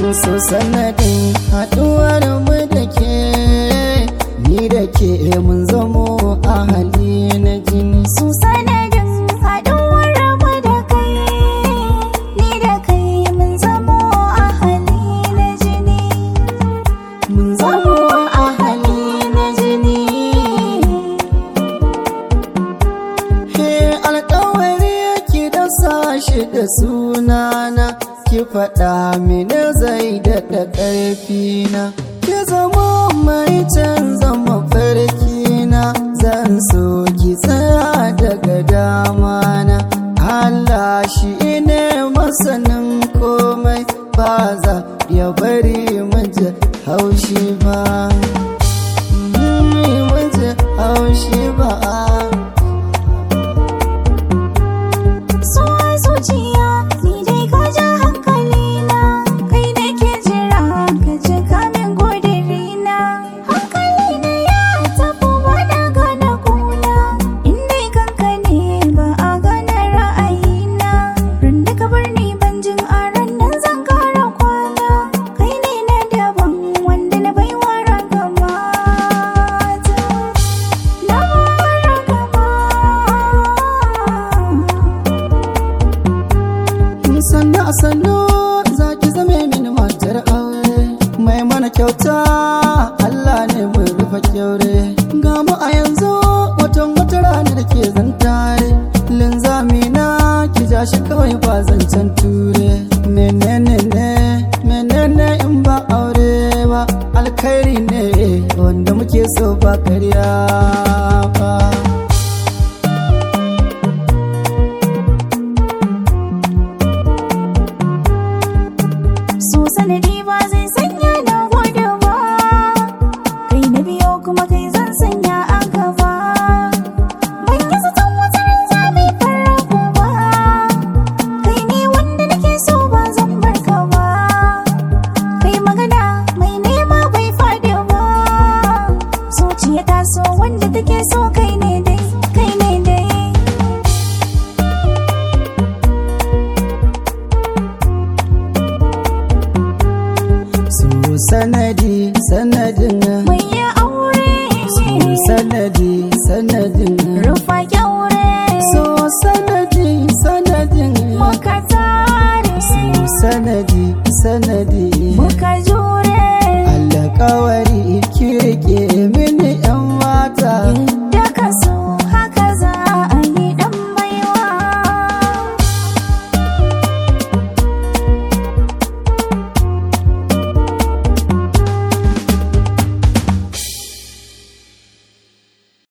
so sanadin haɗuwar mu da ke ni da ke mun zamo ahali na jini su sanadin haɗuwar mu da kai ni da kai mun zamo ahali na jini mun zamo ahali na jini he alkawari ki da sashi da sunana ki faɗa mini zai daɗa ƙarfina ki zama mai canza mafarkina zan so ki tsaya daga damana Allah shi ne masanin komai ba za ya bari muje haushi ba muje haushi ba so zuciya ni dai ka ja hankali na kai da ke jira ka ji kamin godirina hankali na ya tafi wani gana kuna in dai kanka ne ba a gane ra'ayina ran da ka bar ni ban jin a ran nan zan kara kwana kai ne na daban wanda na baiwa ragamata na ragamata sannu a sannu za ki zame mini matar aure mai mana kyauta Allah ne mai rufe kyaure ga mu a yanzu watan wata rana da ke zantare linzami na ki ja shi kawai ba zancen ture menene ne menene in ba aure ba alkhairi ne wanda muke so ba karya ba so sanadi ba zai sanya na gode ba kai na biyo kuma kai zan sanya a gaba ban yi zaton wata ran za mai farrago ba kai ne wanda nake so ba zan bar ka ba kai magana mai nema bai fadi ba zuciya ta so wanda take so kai ne dai kai ne dai su sanadi sanadin mai ya aure su sanadi sanadin rufa kyaure so sanadi sanadin muka tare su sanadi sanadi muka jure alƙawari kirke